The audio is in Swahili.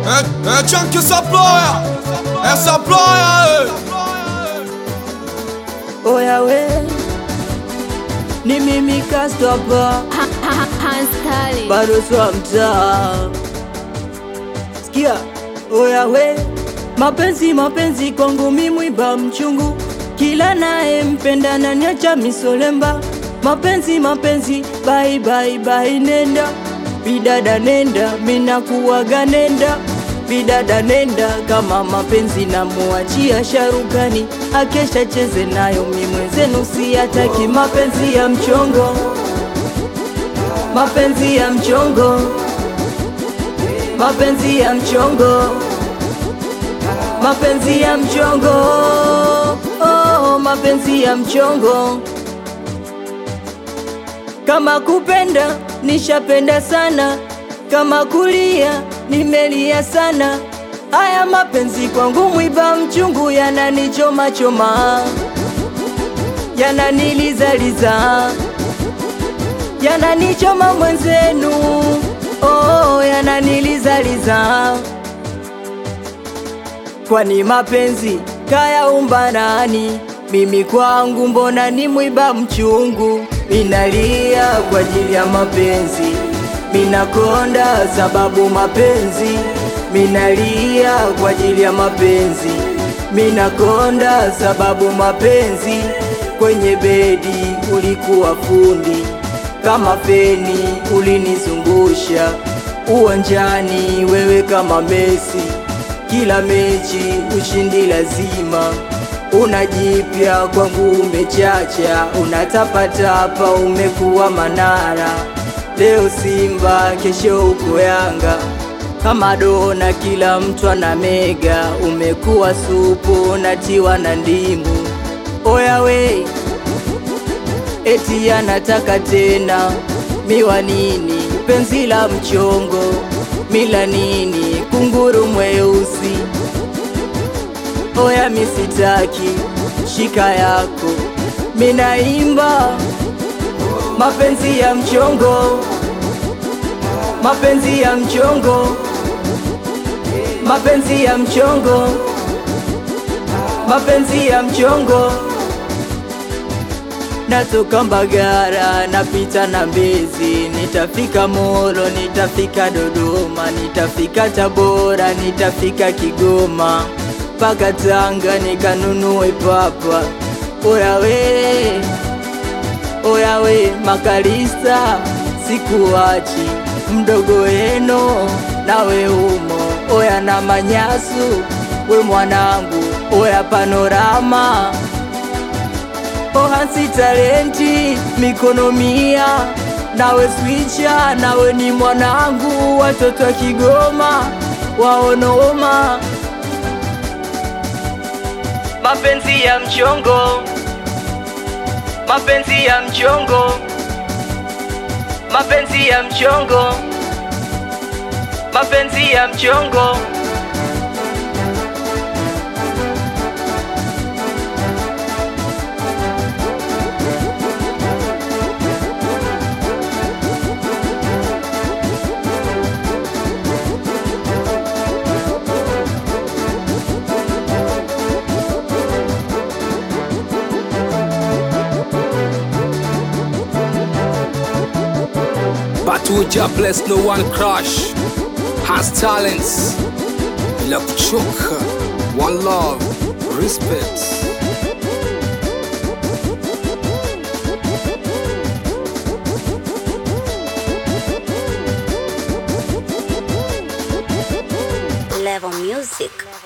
É, é Tchan que essa ploia, essa ploia, Oya we ni mimi Kastapa, Hanstali bado swa mtaa. Sikia, oya we, mapenzi mapenzi kwangu mi mwiba mchungu, kila naye mpenda na niacha misolemba. Mapenzi mapenzi, bye bye bye, nenda bidada, nenda mina kuwaga, nenda bidada, nenda kama mapenzi namuachia Sharukani, akesha cheze nayo, mi mwenzenu siyataki mapenzi ya mchongo mapenzi ya mchongo, mapenzi ya mchongo, mapenzi ya mchongo, oh, mapenzi ya mchongo. Kama kupenda nishapenda sana, kama kulia nimelia sana. Haya mapenzi kwangu mwiba mchungu, yananichoma choma, yananilizaliza yananichoma mwenzenu, oh, yananilizaliza. Kwani mapenzi kayaumba nani? Mimi kwangu mbona ni mwiba mchungu, minalia kwa ajili ya mapenzi, minakonda sababu mapenzi, minalia kwa ajili ya mapenzi, minakonda sababu mapenzi, kwenye bedi ulikuwa fundi kama feni ulinizungusha uwanjani, wewe kama Messi, kila mechi ushindi lazima. Unajipya kwangu umechacha, unatapatapa umekuwa Manara. Leo Simba, kesho uko Yanga, kama dona kila mtu ana mega. Umekuwa supu natiwa na ndimu, oya we eti anataka tena miwa nini, penzi la mchongo mila nini, kunguru mweusi. Oya misitaki shika yako, minaimba mapenzi ya mchongo, mapenzi ya mchongo, mapenzi ya mchongo, mapenzi ya mchongo natoka Mbagara napita na Mbezi, nitafika Molo, nitafika Dodoma, nitafika Tabora, nitafika Kigoma, mpaka Tanga nikanunue papa. Oya we, oya we, Makalista sikuachi, mdogo eno nawe umo, oya na Manyasu we mwanangu, oya Panorama Ohansi talenti mikono mia, nawe swicha, nawe ni mwanangu, watoto wa Kigoma waonoma. Mapenzi ya mchongo, mapenzi ya mchongo, mapenzi ya mchongo, mapenzi ya mchongo. Batuja bless no one crush has talents bila kuchoka one love respect Level Music.